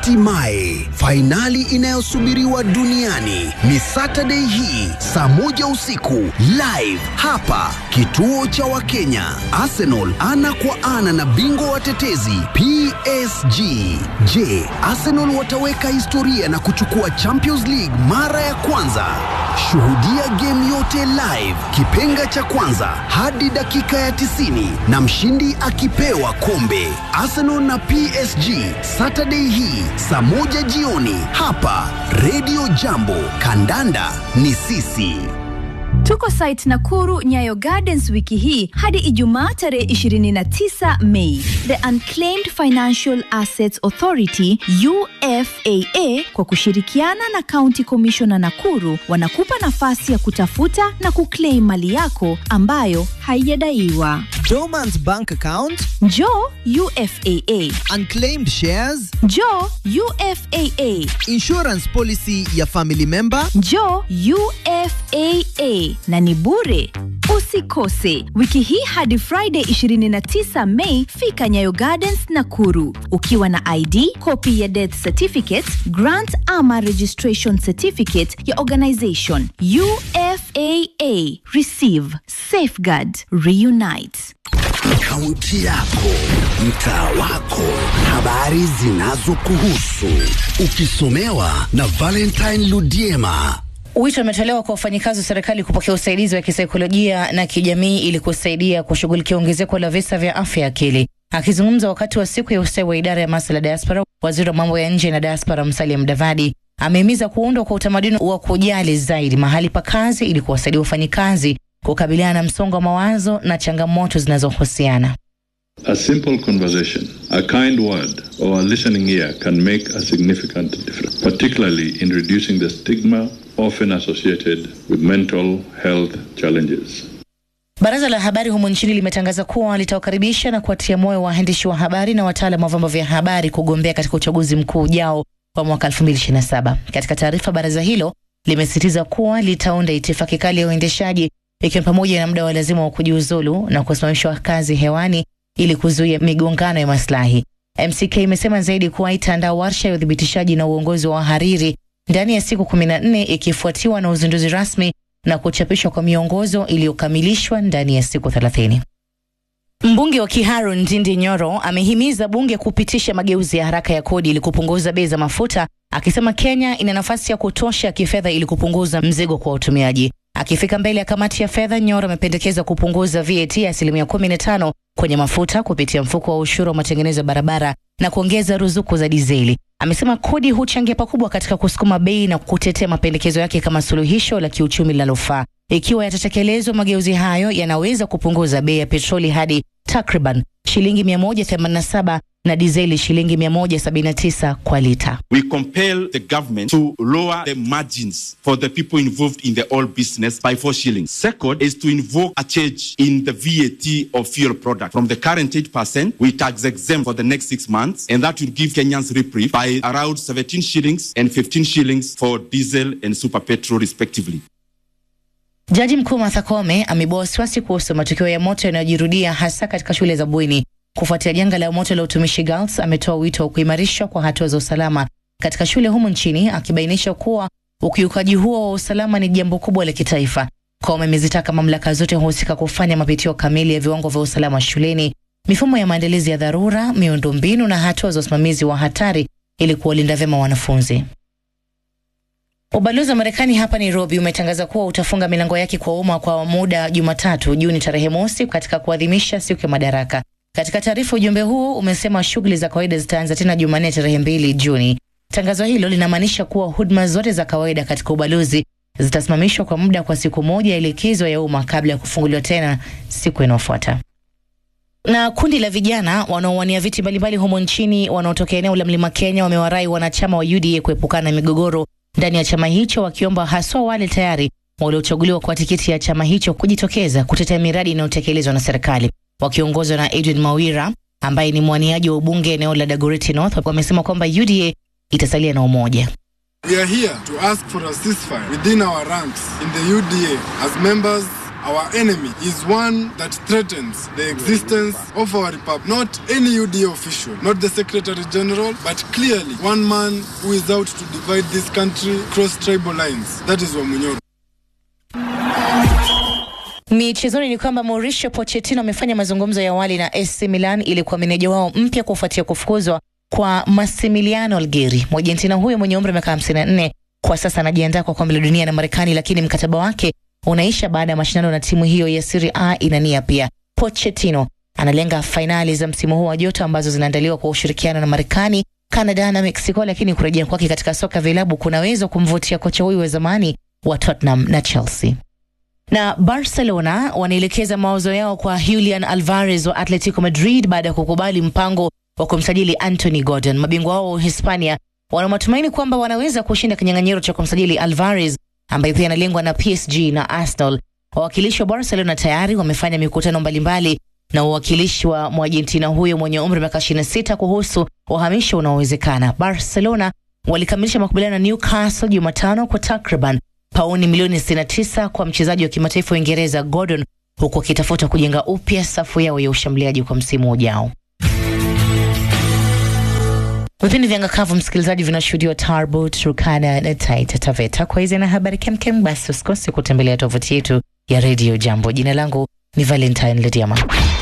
Hatimaye fainali inayosubiriwa duniani ni Saturday hii saa moja usiku live hapa kituo cha Wakenya. Arsenal ana kwa ana na bingwa watetezi PSG. Je, Arsenal wataweka historia na kuchukua Champions League mara ya kwanza? Shuhudia game yote live, kipenga cha kwanza hadi dakika ya 90 na mshindi akipewa kombe. Arsenal na PSG Saturday hii saa moja jioni hapa Radio Jambo. Kandanda ni sisi. Tuko site Nakuru Nyayo Gardens wiki hii hadi Ijumaa tarehe 29 Mei. The Unclaimed Financial Assets Authority UFAA kwa kushirikiana na County Commissioner Nakuru wanakupa nafasi ya kutafuta na kuclaim mali yako ambayo haijadaiwa. Dormant bank account, Njoo UFAA. unclaimed shares, Njoo UFAA. insurance policy ya family member. Njoo UFAA na ni bure. Usikose wiki hii hadi Friday 29 Mei, fika Nyayo Gardens Nakuru ukiwa na ID, copy ya death certificate, grant ama registration certificate ya organization. UFAA receive, safeguard, reunite. Kaunti yako, mtaa wako, habari zinazokuhusu, ukisomewa na Valentine Ludiema. Wito umetolewa kwa wafanyikazi wa serikali kupokea usaidizi wa kisaikolojia na kijamii ili kusaidia kushughulikia ongezeko la visa vya afya ya akili. Akizungumza wakati wa siku ya ustawi wa idara ya masuala ya diaspora, waziri wa mambo ya nje na diaspora Musalia Mudavadi amehimiza kuundwa kwa utamaduni wa kujali zaidi mahali pa kazi ili kuwasaidia wafanyikazi kukabiliana na msongo wa mawazo na changamoto zinazohusiana. A simple conversation, a kind word, or a listening ear can make a significant difference, particularly in reducing the stigma often associated with mental health challenges. Baraza la habari humu nchini limetangaza kuwa litawakaribisha na kuwatia moyo waandishi wa habari na wataalam wa vyombo vya habari kugombea katika uchaguzi mkuu ujao wa mwaka 2027. Katika taarifa, baraza hilo limesisitiza kuwa litaunda itifaki kali ya uendeshaji ikiwa ni pamoja na muda wa lazima wa kujiuzulu na kusimamishwa kazi hewani ili kuzuia migongano ya maslahi. MCK imesema zaidi kuwa itaandaa warsha ya uthibitishaji na uongozi wa wahariri ndani ya siku 14 ikifuatiwa na uzinduzi rasmi na kuchapishwa kwa miongozo iliyokamilishwa ndani ya siku 30. Mbunge wa Kiharu Ndindi Nyoro amehimiza bunge kupitisha mageuzi ya haraka ya kodi ili kupunguza bei za mafuta, akisema Kenya ina nafasi ya kutosha kifedha ili kupunguza mzigo kwa watumiaji. Akifika mbele ya kamati ya fedha, Nyoro amependekeza kupunguza VAT ya asilimia 15 kwenye mafuta kupitia mfuko wa ushuru wa matengenezo ya barabara na kuongeza ruzuku za dizeli. Amesema kodi huchangia pakubwa katika kusukuma bei na kutetea mapendekezo yake kama suluhisho la kiuchumi linalofaa. Ikiwa yatatekelezwa, mageuzi hayo yanaweza kupunguza bei ya petroli hadi takriban shilingi 187 na dizeli shilingi 179 kwa lita. We compel the government to lower the margins for the people involved in the oil business by four shillings. Second is to invoke a change in the VAT of fuel product from the current 8%, we tax exempt for the next six months, and that will give Kenyans reprieve by around 17 shillings and 15 shillings for diesel and super petrol respectively. Jaji Mkuu Martha Koome ameibua wasiwasi kuhusu matukio ya moto yanayojirudia hasa katika shule za bweni. Kufuatia janga la moto la utumishi Girls, ametoa wito wa kuimarishwa kwa hatua za usalama katika shule humu nchini, akibainisha kuwa ukiukaji huo wa usalama ni jambo kubwa la kitaifa. Koome amezitaka mamlaka zote husika kufanya mapitio kamili ya viwango vya usalama shuleni, mifumo ya maandalizi ya dharura, miundombinu na hatua za usimamizi wa hatari ili kuwalinda vyema wanafunzi. Ubalozi wa Marekani hapa Nairobi umetangaza kuwa utafunga milango yake kwa umma kwa muda Jumatatu Juni tarehe mosi katika kuadhimisha siku ya Madaraka. Katika taarifa, ujumbe huo umesema shughuli za kawaida zitaanza tena Jumanne tarehe mbili Juni. Tangazo hilo linamaanisha kuwa huduma zote za kawaida katika ubalozi zitasimamishwa kwa muda kwa siku moja ya likizo ya umma kabla ya kufunguliwa tena siku inayofuata. Na kundi la vijana wanaowania viti mbalimbali humo nchini wanaotokea eneo la Mlima Kenya wamewarai wanachama wa UDA kuepukana na migogoro ndani ya chama hicho, wakiomba haswa wale tayari waliochaguliwa kwa tikiti ya chama hicho kujitokeza kutetea miradi inayotekelezwa na serikali. Wakiongozwa na Edwin Mawira ambaye ni mwaniaji wa ubunge eneo la Dagoretti North, wamesema kwamba UDA itasalia na umoja. We are here to ask for a ceasefire within our ranks in the UDA as members our enemy is one that threatens the existence of our republic. Not any UDA official, not the Secretary General, but clearly one man who is out to divide this country across tribal lines. That is Wamunyoro. Michezoni ni kwamba Mauricio Pochettino amefanya mazungumzo ya awali na AC Milan ili kuwa meneja wao mpya kufuatia kufukuzwa kwa Massimiliano Algheri. Mwargentina huyo mwenye umri wa miaka 54 kwa sasa anajiandaa kwa kombe la dunia na Marekani, lakini mkataba wake unaisha baada ya mashindano na timu hiyo ya Serie A inania pia. Pochettino analenga fainali za msimu huu wa joto ambazo zinaandaliwa kwa ushirikiano na Marekani, Canada na Mexico, lakini kurejea kwake katika soka vilabu kunaweza kumvutia kocha huyu wa zamani wa Tottenham na Chelsea na Barcelona wanaelekeza mawazo yao kwa Julian Alvarez wa Atletico Madrid baada ya kukubali mpango wa kumsajili Anthony Gordon. Mabingwa wao wa Hispania wana matumaini kwamba wanaweza kushinda kinyang'anyiro cha kumsajili Alvarez ambaye pia analengwa na PSG na Arsenal. Wawakilishi wa Barcelona tayari wamefanya mikutano mbalimbali na uwakilishi wa Mwargentina huyo mwenye umri wa miaka 26 kuhusu uhamisho unaowezekana. Barcelona walikamilisha makubaliano na Newcastle Jumatano kwa takriban pauni milioni 69 kwa mchezaji wa kimataifa wa Uingereza Gordon, huku akitafuta kujenga upya safu yao ya ushambuliaji kwa msimu ujao. Vipindi vya ngakavu msikilizaji, vinashuhudiwa Tarbo, Turkana na Taita Taveta. Kwa hizi na habari kemkem, basi usikose kutembelea tovuti yetu ya redio Jambo. Jina langu ni Valentine Lediama.